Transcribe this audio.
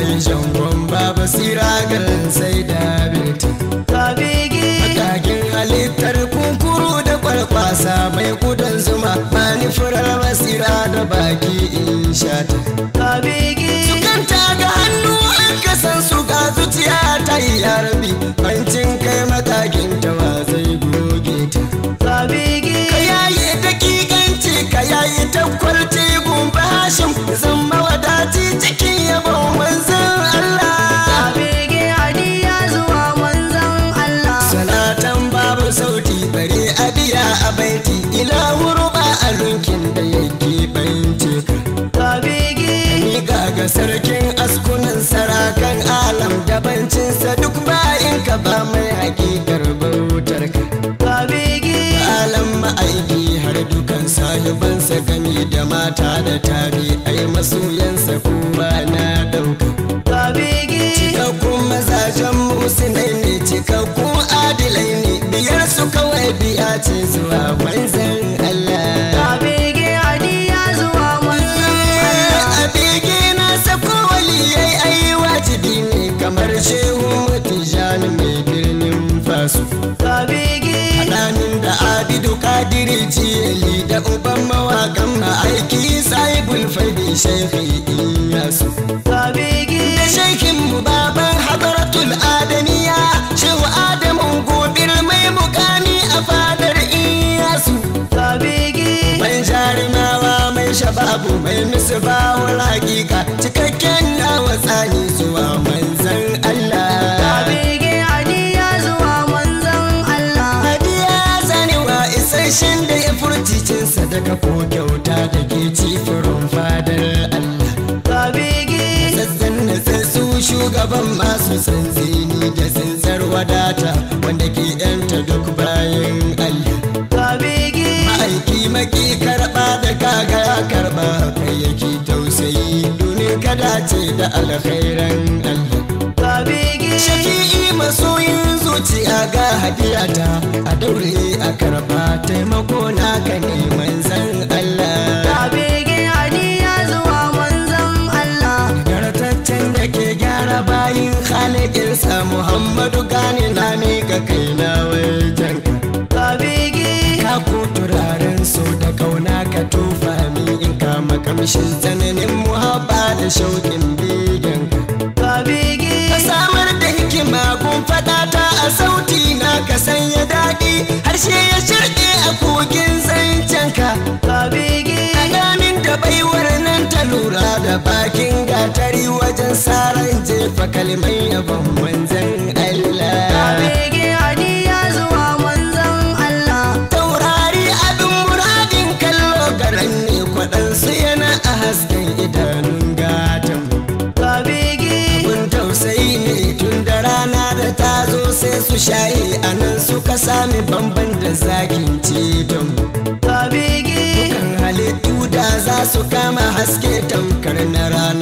yi jangon ba basira garin sai da binta ka bege Makakin halittar kunkuru da kwalkwasa mai kudan zuma Mani furar basira da baki in shata ka bege Sukanta ga hannu an kasan su ga zuciya ta yi yarbi Bancin kai makakin ta wa zai goge ta ka bege Ka yayi dakikanci ka yayi takwarci gumba hashim Zama wadaci cikin yabon manzan Allah ka bege hadiya zuwa manzon Allah Salatan babu sauti bare adiya a baiti ila ba a lunkin da yake bance ka ka bege Miƙa ga sarkin askunan sarakan alam dabancinsa duk bayan ka ba mai hakikar bautar ka ka bege alam ma'aiki har dukan sahibansa gami da mata da tabi ai masoyansa kuma na ɗauka ka bege cikakkun mazajen musulai ne cikakkun adilai ne biyar su kawai biya ce zuwa manzan Allah ka bege hadiya zuwa manzon Allah a bege na sako waliyai ai wajibi ne kamar shehu mutijani mai birnin fasu ka bege Hadanin da abidu kadiri jiyali da uban mawakan ma'aiki sahibul fadi shekhi iyasu ka bege da shekin mu baban hadaratul adamiya shehu adamun gobir mai mukami a fadar iyasu ka bege mai jarumawa mai shababu mai misbahu hakika cikakken nawa tsani zuwa manzan ka Allah bege hadiya zuwa manzon Allah hadiya zanewa isasshen da ya furci cin sadaka ko kyauta da ke ci furin fadar Allah ka bege sassan na su shugaban masu tsantsini da tsintsar wadata wanda ke yanta duk bayan Allah ka bege ma'aiki maki karɓa da kaga ya karɓa kai yake tausayi domin kada ce da alkhairan Allah ka bege shafi'i masoyin zuciya ga hadiyata a daure a karɓa taimako naka ne manzan Allah ka bege hadiya zuwa manzon Allah Gartaccen da ke gyara bayin halittarsa Muhammadu gani na miƙa kaina wajen ka bege ka ko turaren so da kauna ka tofa mi in kama kamshin tsananin muhabba da shauƙin begen ka bege ka samar da hikima kun faɗa ta a sauti na ka sanya daɗi harshe ya shirɗe a kogin zancenka ka bege Alamin da baiwar nan ta lura da bakin gatari wajen saran jefa kalmai yabon manzan ka Allah. bege hadiya zuwa manzon Allah Taurari abin muradin kallo garan ne kwaɗansu yana a hasken idanun gatan. ka bege Abin tausayi ne tun da rana da ta zo sai su shaye a nan suka sami bamban da zakin ceton. ka bege Dukan halittu da za su kama haske tamkar na rana